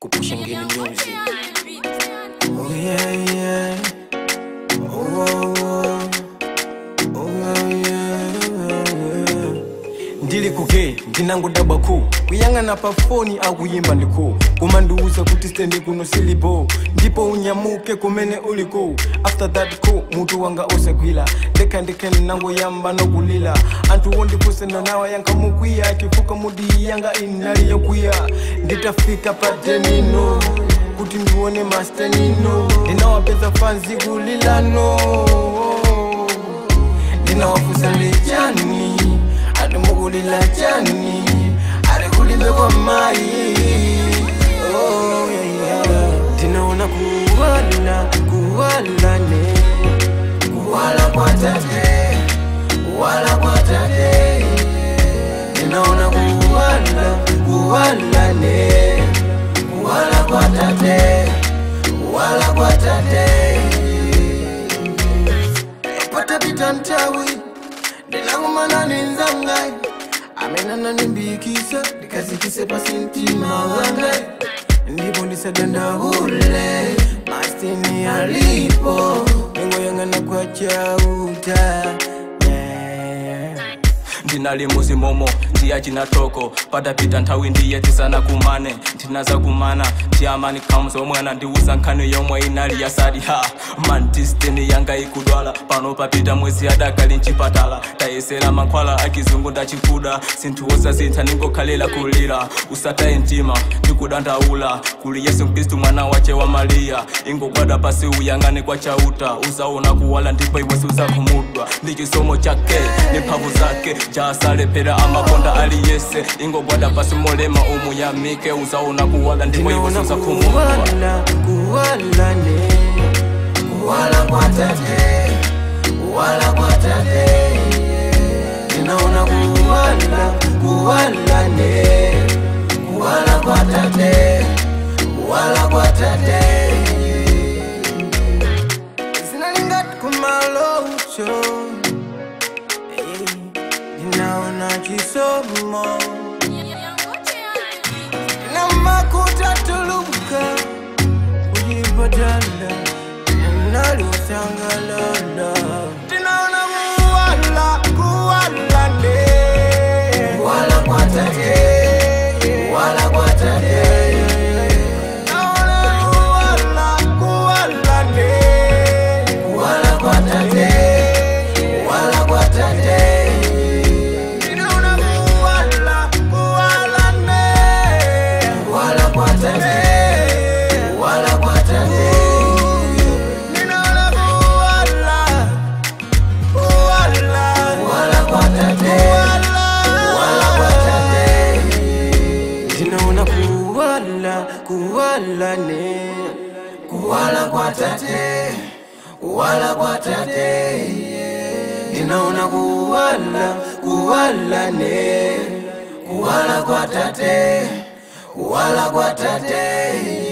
kupusha ngeni music Oh yeah, yeah. Oh, oh, oh. Oh, yeah, yeah. ndili kuke ndinangodabwa ku kuyang'ana pa foni akuyimba ndiku kumandiuza kuti stendi kuno silipo ndipo unyamuke kumene uliko after that ku mutu wanga osagwira ndekha ndekhe ndinangoyamba nokulira anthu wondipusena nawa yankamukwiya chifukwa mudi yanga inali yokwiya nditafika pa denino kuti ndione mastenino ndinawapeza fanzi kulilano ndinawafusa ndechani adimukulila chani adikulibe kwa mai Oh, yeah, yeah. ndinaona kuwala kuwalane kuwala kwa tate kuwala kwa tate ndinaona kuwala kuwalane kuwala kwa tate kuwala kwa tate patapita ntawi ndinangumana nenzangai amenana nimbikisa ndikazikise pasi mtima wangai ndipo ndisadandaule mastini alipo ningoyang'ana kwa chauta yeah. ndinali muzimomo ndiya chinatoko patapita nthawi ndiye tisana kumane ndinaza kumana ndiyamani comes omwana ndiuza nkhani yomwe inali yasadi ha man distini yanga ikudwala pano papita mwezi adakali mchipatala tayesera mankhwala akizungu ndachikuda sinthu wosasintha ningokhalira kulira usataye mtima ndikudandaula kuli yesu mkristu mwana wache wa mariya ingogwada pasi uyang'ane kwa chauta uzaona kuwala ndipo iwesi uzakhumudwa ndi chisomo chake ni mphamvu zake jasalepera amakonda aliyese ingogwada pasi molema umuyamike uzaona kuwala ndipo iwesi ndinaona uzakhumudwa kuwala kuwalane kuwala kwa tate kuwala kwa tate ndinaona kuwala kuwalane kuwala kwa tate kuwala kwa tate zinalingati kumalocho Eh, ndinaona chisomo namakuta tuluka ujipatala naliosangalala tinaona kuwala kuwalane kuwala kwa tate kuwala kwa tate Naona kuwala kuwalane kuwala kwa tate kuwala kwa tate Ninaona kuwala kuwalane kuwala kwa tate kuwala kwa tate Ninaona kuwala kuwala kuwala kwa tate kuwala kwa tate Ninaona kuwala kuwalane kuwala kwa tate kuwala kwa tate ninaona kuwala kuwalane kuwala kwa tate kuwala kwa tate